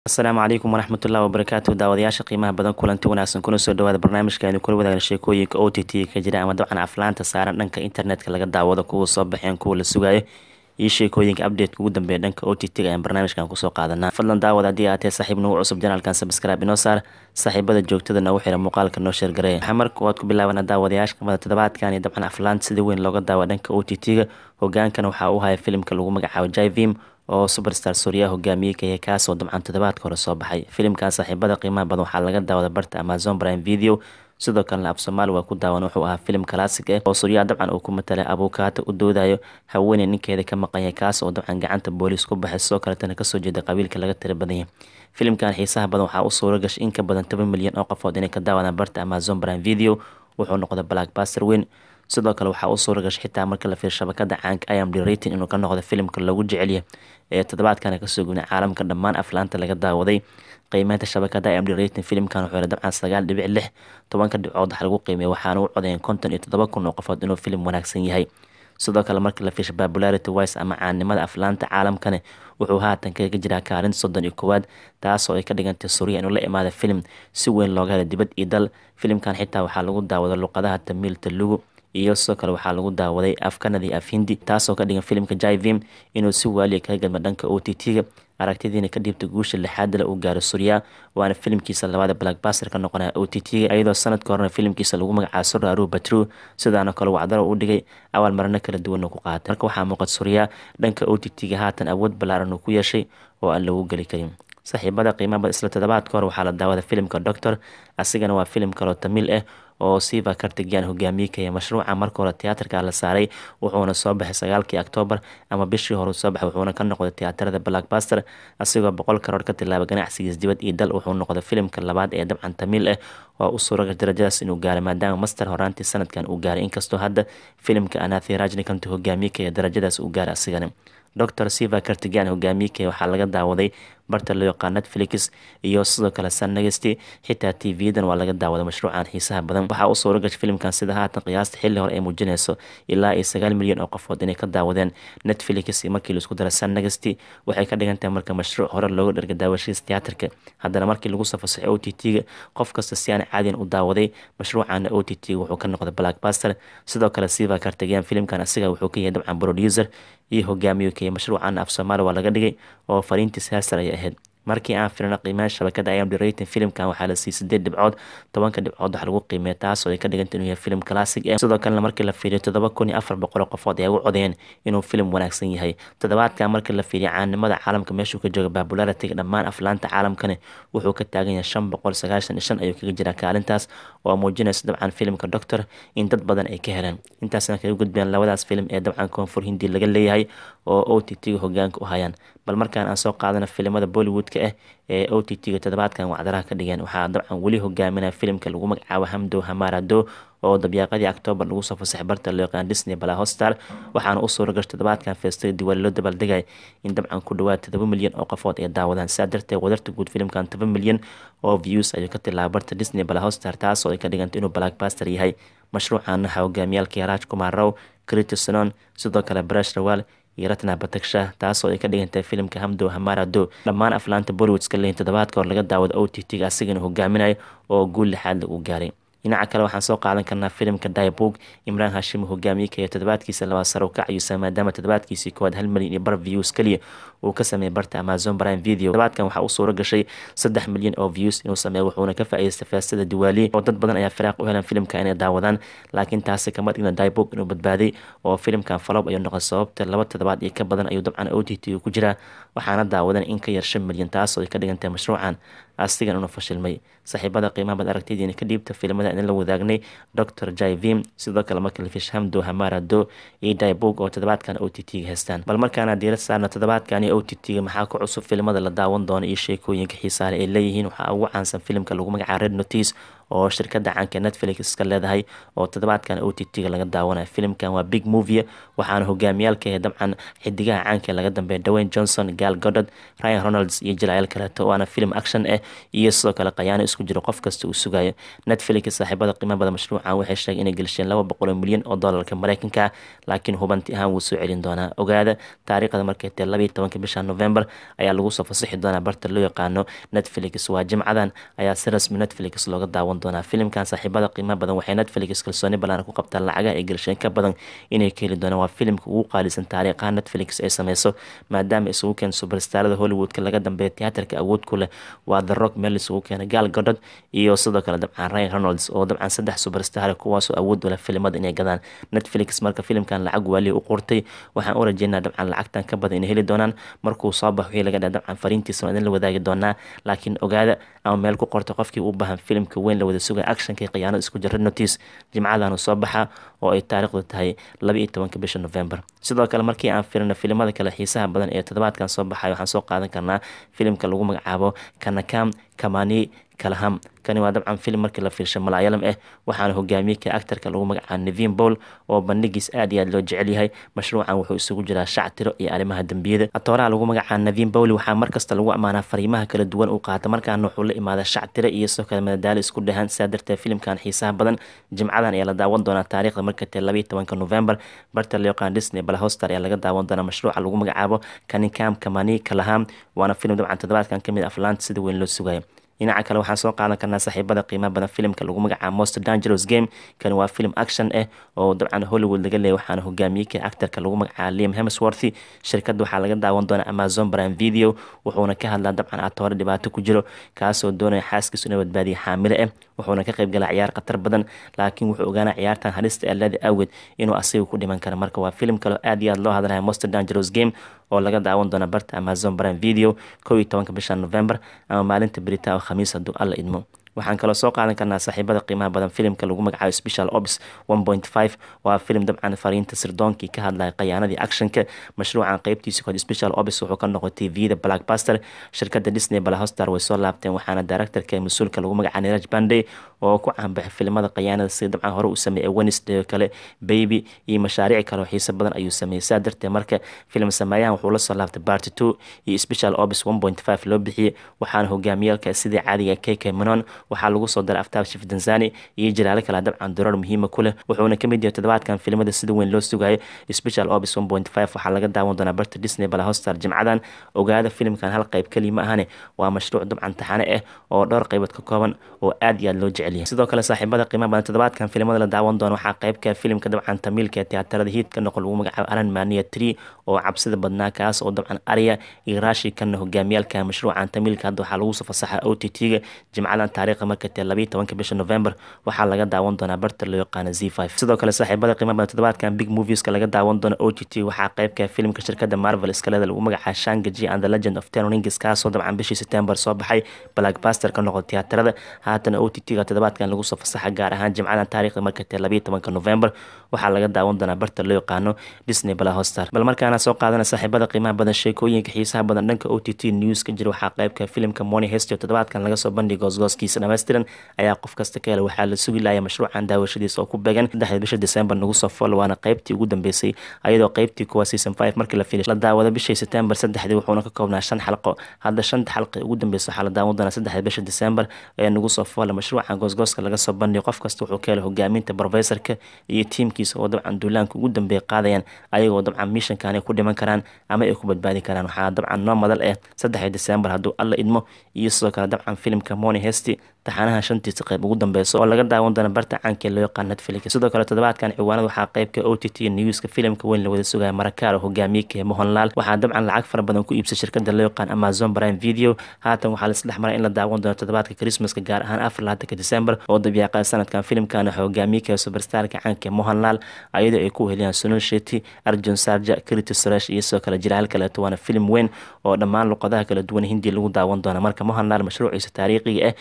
asalaamu calaykum waraxmatullahi wabarakaatu daawadayaasha qiimaha badan kulanti wanaagsan kuna soo dhawaada barnaamijka aynu kula wadaagna sheekooyinka o t t ka jira ama dabcan aflaanta saaran dhanka internetka laga daawado kuwa soo baxeen kuwa la sugayo iyo sheekooyinka updateka ugu dambeeya dhanka o t t ayaan barnaamijkan kusoo qaadanaa fadlan daawad haddii aatee saaxiib nagu cusub janaalkan sabscribe inoo saar saaxiibada joogtada noogu xira muuqaalka noo sheergareeya waxaa marka waad ku bilaabana daawadayaasha kamida toddobaadkan iyo dabcan aflaanta sida weyn looga daawa dhanka o t t-ga hogaankana waxaa u haya filimka lagu magacaabo jivim oo superstar suuriya hogaamiyey ka yahay kaasoo dabcan toddobaadka hore soo baxay filimkan saaxiibada qiimaha badan waxaa laga daawada barta amazon prime video sidoo kalena af soomaali waa ku daawan wuxuu ahaa filim classic ah oo suuriya dabcan uu ku matalay abuukaata u doodayo haweeney ninkeeda ka maqan yahay kaas oo dabcan gacanta booliis ku baxay sidoo kaletana kasoo jeeda qabiilka laga tira badan yahay filimkan xiisaha badan waxaa u suura gashay in ka badan toban milyan oo qofood inay ka daawadaan barta amazon prime video wuxuu noqday blackbuster weyn sidoo kale waxaa u suura gashay xitaa marka la fiir shabakada caanka imd rating inuu ka noqdo filimka lagu jecelya ee toddobaadkana kasoo gubnay caalamka dhammaan aflaanta laga daawaday qiimeynta shabakada imd rating filimkan wuxuu dabcan sagaal dhibic lix tobanka dhibcood wax lagu qiimey waxaana u codayen konton iyo toddoba kun oo qofood inuu filim wanaagsan yahay sidoo kale marka la fiirsha popularity wise ama caanimada aflaanta caalamkane wuxuu haatan kaga jiraa kaalin soddon iyo koowaad taasoo ay ka dhigantay suuriya inuu la imaada filim si weyn looga hela dibad iyo dal filimkan xitaa waxaa lagu daawada luqadaha tamiil talugu iyo sidoo kale waxaa lagu daawaday afkanadii af hindi taasoo ka dhigan filimka jivim inuu si waaliya kaga gadma dhanka o t t-ga aragtidiina ka dhiibta guusha lixaadala uu gaaro suuriya waana filimkiisa labaada blackbuster ka noqonaya o t t-ga iyadoo sanadka horena filimkiisa lagu magacaabo suraru batru sidaana kale wacdaro u dhigay awaal marano kala duwan uu ku qaatay marka waxaa muuqad suuriya dhanka o t t-ga haatan awood ballaaran uu ku yeeshay oo aan lagu geli karin saaxiibada qiimaba isla toddobaadka hore waxaa la daawada filimka doctor asigana waa filim kaloo tamiil ah oo siva kartigan hogaamiye kaya mashruuca marka hore tiyaatarka la saaray wuxuuna soo baxay sagaalkii octoobar ama bishii hore soo baxay wuxuuna ka noqday tiyaatarada blackbuster asigoo boqol karoor ka tilaaba ganacsigiis dibad iyo dal wuxuu noqday filimka labaad ee dabcan tamiil ah oo u suuraga darajadaas inuu gaaray maadaama master horaantii sanadkan uu gaaray inkastoo hadda filimka anathi rajnikantu hogaamiye kaya darajadaas uu gaaray asigana doctor siva kartigan hogaamiyekee waxaa laga daawaday barta loo yaqaan netflix iyo sidoo kale sanagasti xitaa t v-dan waa laga daawaday mashruucan xiisaha badan waxaa u suura gashay filimkan sida haatan qiyaasta xilli hore ay muujinayso ilaa iyo sagaal milyan oo qofood inay ka daawadeen netflix markii laisku dara sanagasti waxay ka dhigan tahay marka mashruuc hore looga dherga daawashadiis tiyaatarka haddana markii lagu soo fasaxay o t t-ga qof kasta si aan caadiyan u daawaday mashruucana o t t wuxuu ka noqday blackbuster sidoo kale siva kartigan filimkan asiga wuxuu ka yahay dabcan producer iyo hogaamiyo kaya mashruucan af soomaali waa laga dhigay oo fariintiis heestar ay ahayd markii aan firino qiimeyn shabakada imd rating filimkan waxaa la siiyey sideed dhibcood tobanka dhibcood wax lagu qiimeeya taasoo ay ka dhiganta inuu yahay filim classic ah sidoo kalena markii la fiiriyo toddoba kun iyo afar boqol qofood ayaa u codeen inuu filim wanaagsan yahay toddobaadkan markii la fiiriyo caanimada caalamka meeshuu ka jooga popularity dhammaan aflaanta caalamkane wuxuu ka taagan yahay shan boqol sagaashan iyo shan ayuu kaga jiraa kaalintaas oo muujinaysa dabcan filimka doctor in dad badan ay ka heleen intaasna kaga gudbeen labadaas filim ee dabcan koonfur hindi laga leeyahay oo o t t-ga hogaanka u hayaan bal markaan aan soo qaadana filimada bollywoodka ah ee o t t-ga toddobaadkan wacdaraha ka dhigeen waxaa dabcan weli hogaaminaya filimka lagu magacaabo hamdo hamarado oo dabyaaqadii octoobar lagu soo fasaxay barta loo yaqaan disney bala hostar waxaana u suura gashay toddobaadkan feestada diwaali loo dabaaldegay in dabcan ku dhawaad todoba milyan oo qofood ay daawadaan sidaa darteed wadarta guud filimkan toban milyan oo views ayuu ka tilaaba barta disney bala hostar taasoo ay ka dhigantay inuu blackbuster yahay mashruucan waxaa hogaamiyaalkii raaj kumar row critisonon sidoo kale brash rawal iyo ratna bataksha taasoo ay ka dhigantahay filimka hamdo hamarado dhammaan aflaanta bollywoodska leeyihin toddobaadka hor laga daawada o t t-ga asigana hogaaminayo oo guul lixaad uu gaaray dhinaca kale waxaan soo qaadan karnaa filimka diabog imraan hashim hogaamiye kaya toddobaadkiisa labaad sare u kacayuusa maadaama toddobaadkiisii koowaad hal milyan iyo bar views keliya uu ka sameeyay barta amazon prime video toddobaadkan waxaa u suura gashay saddex milyan oo views inuu sameeyo wuxuuna ka faa'iidaystay feestada diwaali oo dad badan ayaa firaaq u helan filimka inay daawadaan laakiin taasi kama dhigna diabog inuu badbaaday oo filimkan falob ayuu noqday sababta laba toddobaad iyo ka badan ayuu dabcan o t t ku jiraa waxaana daawadan in ka yar shan milyan taasoo ay ka dhigantahay mashruucan asigan una fashilmay saaxiibada qiimaha bad aragtidiina ka dhiibta filimada idin la wadaagnay doctor jivim sidoo kale marka lafish hamdo hamarado iyo diabog oo toddobaadkan o t t-ga haystaan bal markaana diirad saarna toddobaadkan o t t-ga maxaa ku cusub filimada la daawan doono iyo sheekooyinka xiisaale ay leeyihiin waxaa ugu caansan filimka lagu magacaabo red notice oo shirkada caanka netflix iska leedahay oo toddobaadkan o t t-ga laga daawanayo filimkan waa big movie waxaana hogaamiyaalka dabcan xidigaha caanka laga dambeeya dwayne johnson gal godod ryan ronalds iyo jilayaal kaleeto waana film action ah iyo sidoo kale qayaano isku jiro qof kasta uu sugayo netflix saaxiibada qiimo bada mashruucan waxay sheegay inay gelisheen laba boqol milyan oo doolarka mareykanka laakiin hubanti ahaan wuu soo celin doonaa ogaada taariikhda markay tae labaiy tobanka bisha november ayaa lagu soo fasaxi doonaa barta loo yaqaano netflix waa jimcadan ayaa si rasmi netflix looga daawan doonaa filimkan saaxiibada qiimo badan waxay netflix kalsooni ballaana ku qabtaan lacagaha ay gelisheen ka badan inay ka heli doonaan waa filimka ugu qaalisan taariikhaha netflix ay sameyso maadaama isugu keen subarstarada hollywoodka laga dambeeya tiyaatarka awood ku leh waa the rock meel isugu keena gaal godhod iyo sidoo kale dabcan ryan ronalds oo dabcan saddex subarstar kuwaasoo awood u leh filimada inay gadaan netflix marka filimkan lacag waaliya u qortay waxaan u rajeynaa dabcan lacagtan ka badan inay heli doonaan markuu soo bax wixii laga dhaa dabcan fariintiisa waa idin la wadaagi doonaa laakiin ogaada ama meel ku qorta qofkii u baahan filimka weyn la wada sugaya actionka khiyaano isku jira notice jimcadan soo baxa oo ay taariikhdu tahay laba iyo tobanka bisha november sidoo kale markii aan firino filimada kale xiisaha badan ee toddobaadkan soo baxay waxaan soo qaadan karnaa filimka lagu magacaabo kanakam kamani kalaham kani waa dabcan filim markii la fiirsha malaayalam ah waxaana hogaamiyey ka actarka lagu magacaabo nevin bowl oo bandhigiis aad iyo aad loo jecel yahay mashruucan wuxuu isugu jiraa shactiro iyo arrimaha dembiyada atooraha lagu magacaabo nevin bowl waxaa markasta lagu ammaanaa fariimaha kala duwan uu qaata markaana wuxuu la imaada shactiro iyo sidoo kale madadaalo isku dhahaan sidaa darteed filimkan xiisaha badan jimcadan ayaa la daawan doonaa taariikhda marka tae labaiyo tobanka november barta loo yaqaan disney balahostar ayaa laga daawan doonaa mashruuca lagu magacaabo kanikam kamani kalaham waana filim dabcan toddobaadkan kamid aflaanta sida weyn loo sugayo dhinaca kale waxaan soo qaadan karnaa saaxiibada qiimaha badan filimka lagu magacaabo most dangerous game kani waa filim action ah oo dabcan hollywood laga leeyay waxaana hogaamiyey ka actarka lagu magacaabo liam hemsworthy shirkadda waxaa laga daawan doonaa amazon prime video wuxuuna ka hadlaa dabcan atoore dhibaato ku jiro kaasoo doonaya xaaskiisu inay badbaadiya xaamile ah wuxuuna ka qayb galaa ciyaar khatar badan laakiin wuxuu ogaanaa ciyaartan halista eelaada awgeed inuu asiga ku dhiman karo marka waa filim kaleo aad iyo aad loo hadlaya most dangerous game oo laga daawan doona barta amazon prime video kow iyo tobanka bisha november ama maalinta berita oo khamiis hadduu alla idmo waxaan kaloo soo qaadan karnaa saaxiibada qiimaha badan filimka lagu magacaabo special ops one point five waa filim dabcan fariinta sirdoonkii ka hadlaya khayaanadii actionka mashruucan qeybtiisa kood special ops wuxuu ka noqday tvda blackbuster shirkada disney balahostar way soo laabteen waxaana directorka mas-uulka lagu magacaabo niraj banday oo ku caanbaxay filimada khayaanada sida dabcan hore uu sameeyey wednesday oo kale baby iyo mashaariic kale oo xiiso badan ayuu sameeyey saa darteed marka filim sameeyahan wuxuu la soo laabtay part two iyo special ops one point five loo bixiyey waxaana hogaamiyaalka sidii caadiga kk manon waxaa lagu soo daray aftaab shif tanzani iyo jalaalo kale dabcan durar muhiima ku leh wuxuuna ka mid yahay toddobaadkan filimada sida weyn loo sugayo special ops one point five waxaa laga daawan doonaa barta disney balahostar jimcadan ogaada filimkan hal qayb keliya ma ahane waa mashruuc dabcan taxane ah oo dhowr qaybood ka kooban oo aad iyo aad loo jecel yahay sidoo kale saaxiibada qiimaha badan toddobaadkan filimada la daawan doono waxaa qaybka filimka dabcan tamiilka ee tiyaatarada hiidka noqon lagu magacaabo aran mania tree oo cabsida badnaa kaas oo dabcan arya iyo raashi kana hogaamiyaalka mashruucan tamiilka hadda waxaa lagu soo fasaxa o t t-ga jimcadan taariikhda marka tae labayo tobanka bisha november waxaa laga daawan doonaa barta loo yaqaano z five sidoo kale saaxiibada qiimaha badan toddobaadkan big movieska laga daawan doono o t t waxaa qaybka filimka shirkada marvel iskaleeda lagu magacaabo shangaji and the legend of ten rings kaasoo dabcan bishii september soo baxay blackbuster ka noqon tiyaatarada haatan o t t-ga toddobaadkan lagu soo fasaxa gaar ahaan jimcadan taariikhda marka tae labayo tobanka november waxaa laga daawan doonaa barta loo yaqaano disney balahostar bal markaana soo qaadana saaxiibada qiimaha badan sheekooyinka xiisaha badan dhanka o t t news ka jira waxaa qaybka filimka money hestio toddobaadkan laga soo bandhigay goosgooskiisa dhammaystiran ayaa qof kasta ka hela waxaa la sugi laaya mashruucan daawashadiisa oo ku began saddexda bisha december nagu soo fool waana qaybtii ugu dambeysay ayadoo qaybtii kuwa season five markii la fiiliy la daawada bishii september saddexdii wuxuuna ka koobnaa shan xalqo hadda shanta xalqi ugu dambeysa waxaa la daawan doonaa saddexda bisha december ee nagu soo foola mashruucan goosgooska laga soo bandhigay qof kasta wuxuu ka hela hogaaminta professorka iyo tiimkiisa oo dabcan duulaanka ugu dambeeya qaadayaan ayagoo dabcan mishankan ay ku dhiman karaan ama ay ku badbaadi karaan waxaa dabcan noo madal ah saddexda december hadduu alla idmo iyo sidoo kale dabcan filimka money hesti taxanaha shantiisa qayb ugu dambeysa oo laga daawan doona barta caanka loo yaqaan netflix sidoo kale toddobaadkan ciwaanada waxaa qaybka o t t newska filimka weyn la wada sugaya marakaaro hogaamiyeka mohonlaal waxaa dabcan lacag fara badan ku iibsay shirkada loo yaqaan amazon prime video haatan waxaa laisdhex maray in la daawan doono toddobaadka christmaska gaar ahaan afar laatanka december oo dabiiqa sanadkan filimkan waxaa hogaamiyeka superstarka caanka mohonlaal ayadoo ay ku weheliyaan sunul sheti arjun sarja kriti suresh iyo sidoo kale jiraal kaleeto waana filim weyn oo dhammaan luqadaha kala duwan hindi lagu daawan doona marka mohonlaal mashruuciisa taariikhiga ah o t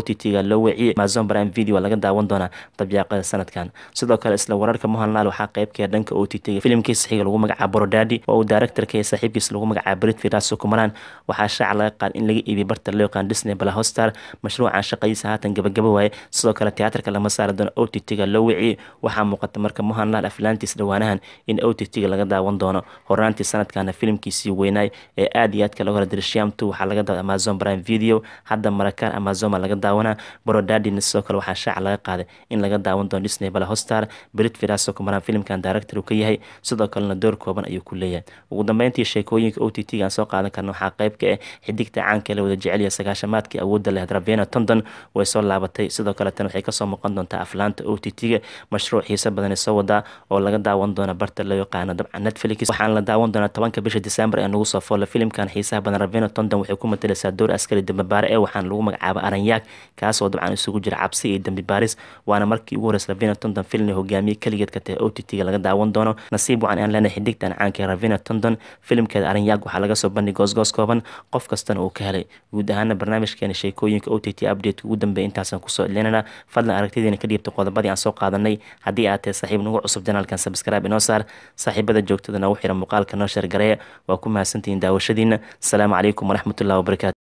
t t-ga loo weeciyey amazon prime video laga daawan doonaa dabyaaqada sanadkan sidoo kale isla wararka mohanlaal waxaa qeybkee dhanka o t t-ga filimkiisa xiga lagu magacaabo borodadi oo uu directorka iyo saaxiibkiisa lagu magacaabo britfield sukumaran waxaa shaaca laga qaad in laga iibiyo barta loo yaqaan disney bala hostar mashruucan shaqadiisa haatan gabagaba waaye sidoo kale tiyaatarka lama saari doono o t t-ga loo weeciyey waxaa muuqata marka mohanlaal aflaantiis dhawaanahan in o t t-ga laga daawan doono horaantii sanadkana filimkiisii weynaay ee aad iyo aadka laga hora dirsham two waxaa laga daawa amazon prime video hadda marakaan amazon baa laga daawanaa borodadina sidoo kale waxaa shaaca laga qaaday in laga daawan doono disney bala hostar britfield sukumaran filimkan director uu ka yahay sidoo kalena door kooban ayuu ku leeyahay ugu dambeyntii sheekooyinka o t t-ga aan soo qaadan karna waxaa qayb ka ah xidigta caanka la wada jeceliya sagaashamaadkii awoodda leh ravena tondon way soo laabatay sidoo kale tan waxay kasoo muuqan doontaa aflaanta o t t-ga mashruuc xiise badan soo wadaa oo laga daawan doona barta loo yaqaano dabcan netflix waxaana la daawan doonaa tobanka bisha december ee nagu soo foola filimkan xiisaha badan ravena tondon waxay ku matalaysaa door askari dambibaare ee waxaana lagu magacaaba aranyaag kaasoo dabcan isugu jira cabsi iyo dambi baaris waana markii ugu horeysa ravena tondon filmna hogaamiye keligeed ka tahay o t t-ga laga daawan doono nasiib wacan aan leenahay xidigtan caanka ravena tondon filimkeeda aranyaag waxaa laga soo bandhig goosgoos kooban qof kastana uu ka helay guud ahaana barnaamijkeena sheekooyinka o t t update ugu dambeeya intaasaan kusoo celinana fadlan aragtidiina ka dhiibta qodobadii aan soo qaadanay haddii aad tahay saaxiib nagu cusub janaalkan sabscribe inoo saar saaxiibada joogtada nagu xira muuqaalka noo sheergareeya waa ku mahadsantihiin daawashadiina asalaamu calaykum waraxmatullahi wabarakaatu